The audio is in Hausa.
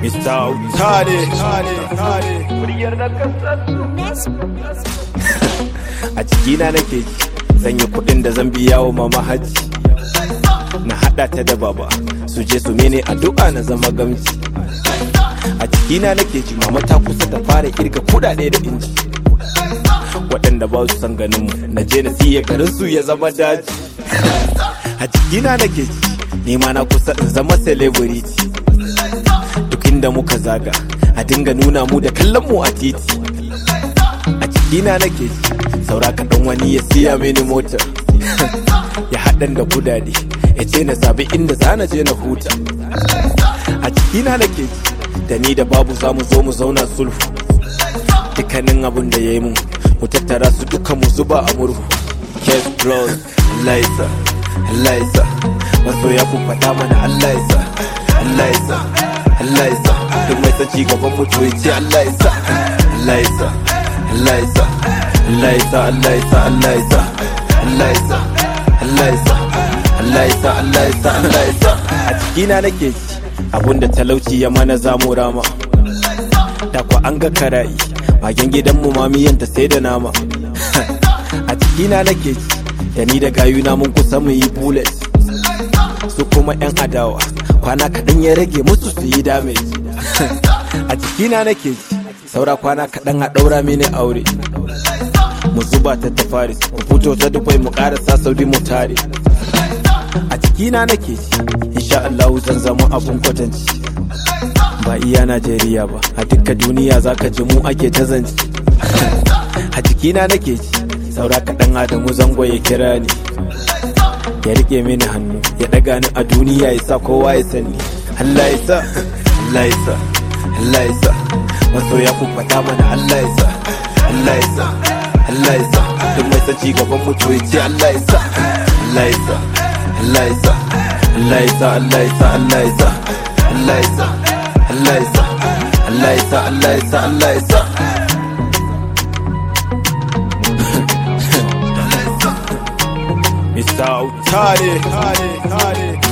Mr. Tare. A cikina nake ji, zan yi kuɗin da zan biya wa mama hajji. Na haɗa ta da baba, su je su mene addu'a na zama gamji. A cikina nake ji, mama ta kusa ta fara kirga kuɗaɗe da inji. Waɗanda ba su san ganin mu, na je na siya garin su ya zama daji. A cikina nake ji, ni ma na kusa in zama celebrity. duk inda muka zaga a dinga nuna mu da kallon mu a titi a cikina nake ji saura kaɗan wani ya siya mini mota ya haɗan da kudade ya ce na sabi inda zana je na huta a cikina nake ji da ni da babu za mu zo mu zauna sulhu dukkanin abin da ya yi mun mu tattara su duka mu zuba a murhu kes bros Allah ya sa Allah ya sa masoya ku faɗa mana Allah ya sa Allah ya sa Allah ya sa duk mai son gaban mutu ya ce Allah ya sa Allah ya sa Allah ya sa Allah ya sa Allah ya sa Allah ya sa Allah ya sa Allah ya sa Allah ya sa Allah ya sa Allah ya sa a cikina nake ji abunda talauci ya mana zamu rama da kwa an ga karayi magen gidanmu mamiyanta sai da nama a cikina nake ji da ni da gayuna mun kusa mu yi bullet su kuma 'yan adawa kwana kaɗan ya rage musu su yi damage a cikina nake ji saura kwana kaɗan a ɗaura mini aure mu zuba ta ta faris mu fito ta dubai mu ƙarasa saudi mu tare a cikina nake ji insha Allahu zan zama abun kwatanci ba iya Najeriya ba a duka duniya zaka ji mu ake ta zance a cikina nake ji saura kaɗan Adamu zango ya kira ni ya rike mini hannu ya daga ni a duniya ya sa kowa ya sani Allah ya sa Allah ya sa Allah ya sa masoya ku faɗa mana Allah ya sa Allah ya sa Allah ya sa duk mai son gaban mutu ya ce Allah ya sa Allah ya sa Allah ya sa Allah ya sa Allah ya sa Allah ya sa Allah ya sa Allah ya sa Allah ya sa Allah ya sa Allah ya sa Mr. Tare.